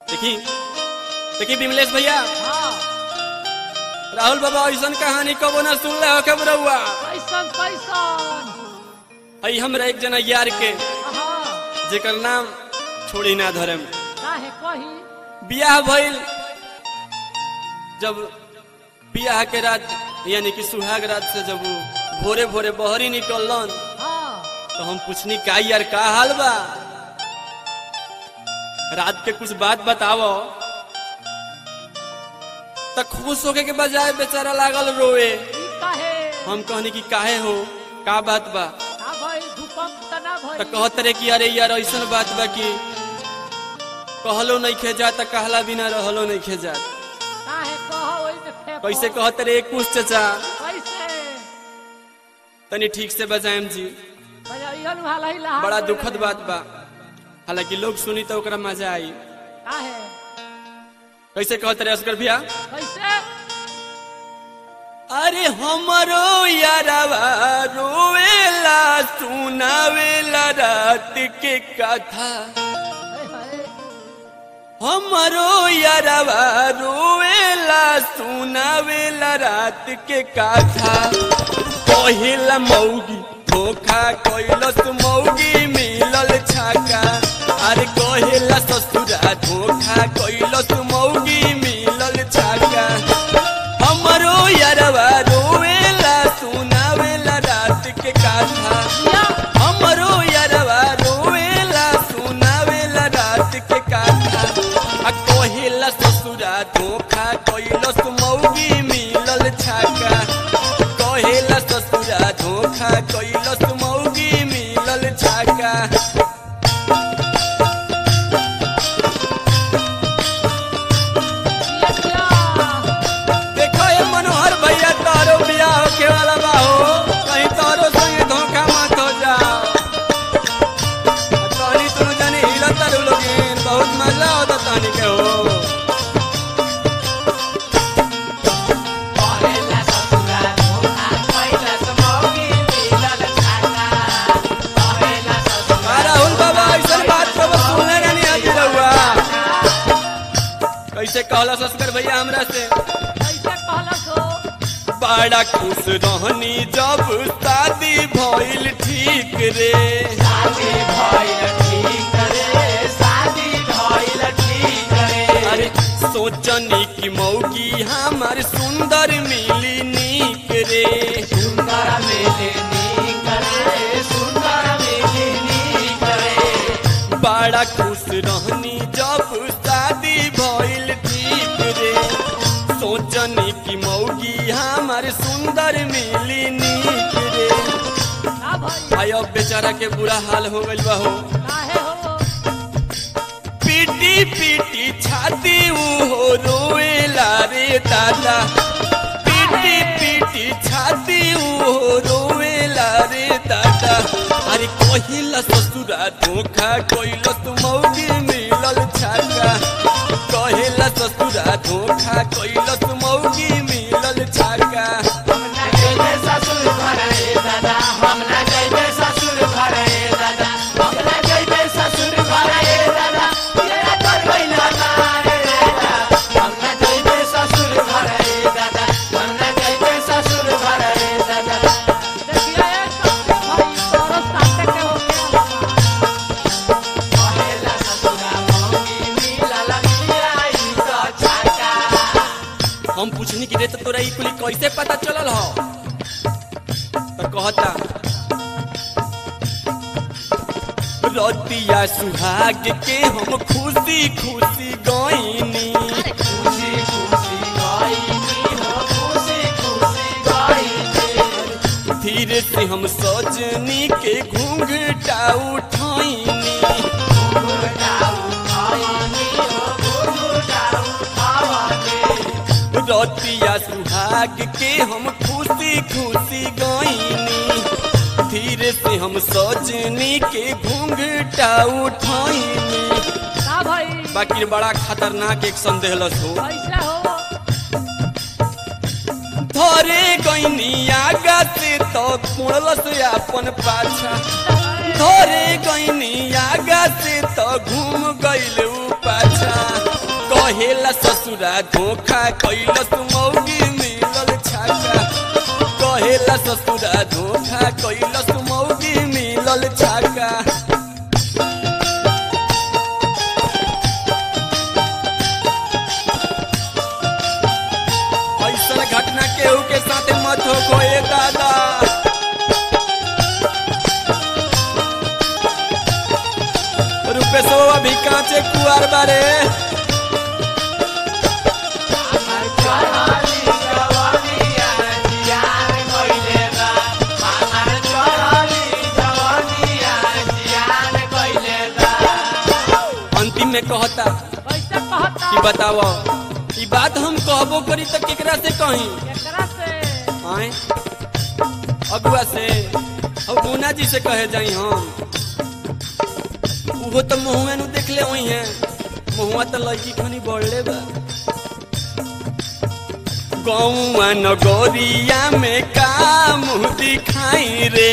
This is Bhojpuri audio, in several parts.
देखी देखी विमलेश भैया हाँ राहुल बाबा ऐसा कहानी कबो ना सुन ले हो के बरौआ कैसन कैसन आई हमरा एक जना यार के हाँ जेकर नाम छोड़ी ना धरम काहे कही बियाह भइल जब बियाह के रात यानी कि सुहाग रात से जब वो भोरे भोरे बहरी निकलन हाँ तो हम पूछनी का यार का हाल बा रात के कुछ बात बतावो तो खुश होके के बजाय बेचारा लागल रोए ई काहे हम कहनी कि काहे हो का बात बा का भई भूकंप तना भई तो कहत रे कि अरे यार ऐसन बात बा कि कहलो नहीं खेजा त कहला बिना रहलो नहीं खेजा काहे कहो ओइ में फेंको कैसे कहत रे कुछ चचा कैसे तनी ठीक से बजाएम जी बजाइयन वाला ही लहा बड़ा दुखद बात बा हालांकि लोग सुनी तो ओकरा मजा आई काहे कैसे कहत रे असगर भैया कैसे अरे हमरो यारवा रोवेला सुनावेला रात के कथा हाय हाय हमरो यारवा रोवेला सुनावेला रात के कथा पहिला मौगी धोखा कैलस मौगी मिलल छाका अरे कहेला ससुरा धोखा कैलस मौगी मिलल छाका हमरो यारवा रोवेला सुनावेला रात के कथा या हमरो यारवा रोवेला सुनावेला रात के कथा आ कहेला ससुरा धोखा कैलस मौगी मिलल छाका कहेला ससुरा धोखा कैलस मौगी मिलल छाका या या देखो ये मनोहर भैया तारो बियाह होके वाला बा हो कहीं तारो संगे धोखा मत हो जा तानी तुम जाने हिला तारू लोगिन बहुत मजा होता तानी के हो आ राहुल बाबा ऐसा बात को बस सुनले रहनी आजी रहुआ कैसे कहला सस्कर भैया हमरा से कैसे कहलस हो बड़ा खुश रहनी जब शादी भइल ठीक रे अरे सोचनी की मौगी हमार सुंदर मिली नीक रे बड़ा खुश रहनी जब शादी भइल ठीक रे सोचनी की मौगी हमार सुंदर मिली नीक रे का भई भाई अब बेचारा के बुरा हाल हो गइल बा हो काहे हो पीटी पीटी छाती हो रोएला रे दादा पीटी पीटी छाती हो रोएला रे दादा अरे कहिला ससुरा धोखा कइल तू मौगी मिलल छाका कहिला ससुरा धोखा कइल तू मौगी मिलल छाका देखिए एक भाई तोरो साथे के हो गया हम पूछनी कि रे तो तोरा ई कुली कैसे पता चलल हो तो कहता रतिया सुहाग के हम खुशी खुशी गईनी धीरे से हम सजनी के घूंघटा उठाईनी रतिया सुहाग के हम खुशी खुशी गईनी धीरे से हम सजनी के घूंघटा उठाईनी का भई बाकी बड़ा खतरनाक एक संदेह लस हो कैसे हो धरे गईनी आगा से तो मुड़लस अपन पाछा धरे गईनी आगा से तो घूम गइल ऊ पाछा कहेला ससुरा धोखा कैलस मौगी मिलल छाका कहेला ससुरा धोखा कैलस मौगी मिलल छाका ऐसा घटना केहू के साथे मत हो कोई दादा रुपेशो अभी कांचे कुआर बारे अंतिम में कहता कैसे कहता कि बताओ ई बात हम कहबो करी तो केकरा से कही एकरा से आए अगुआ से और गुना जी से कहे जाई हम उहो तो महुआ नु देख ले वही है महुआ तो लड़की खनी बढ़ले बा गौआ नगोरिया में का मुँह दिखाई रे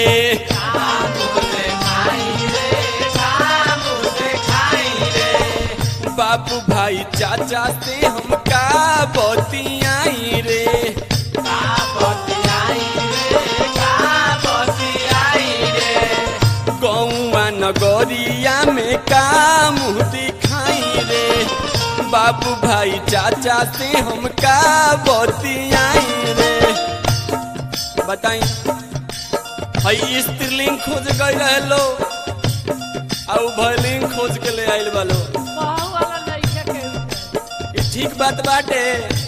बाबू भाई चाचा से हम का बतियाई रे गौआ नगरिया में का मुँह दिखाई रे बाबू भाई चाचा से हम का बतियाई रे बताई हई स्त्रीलिंग खोज गई रहे लो और भलिंग खोज के ले आइल बालो कहू वाला नहीं है केहू के ई ठीक बात बाटे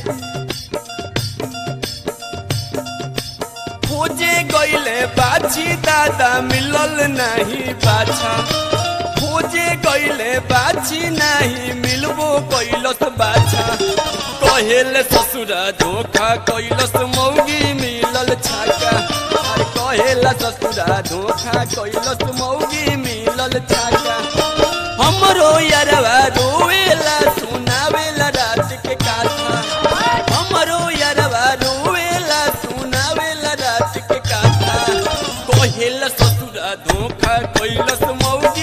खोजे गईले बाछी दादा मिलल नहीं बाछा खोजे गईले बाछी नहीं मिलबो कैलस बाछा कहेले ससुरा धोखा कैलस मौगी मिलल छाका अरे कहेला ससुरा धोखा कैलस मौगी मिलल छाका हमरो यारवा रोवेला सुनावेला रात के काथा हमरो यारवा रोवेला सुनावेला रात के काथा कहेला ससुरा धोखा कैलस मौगी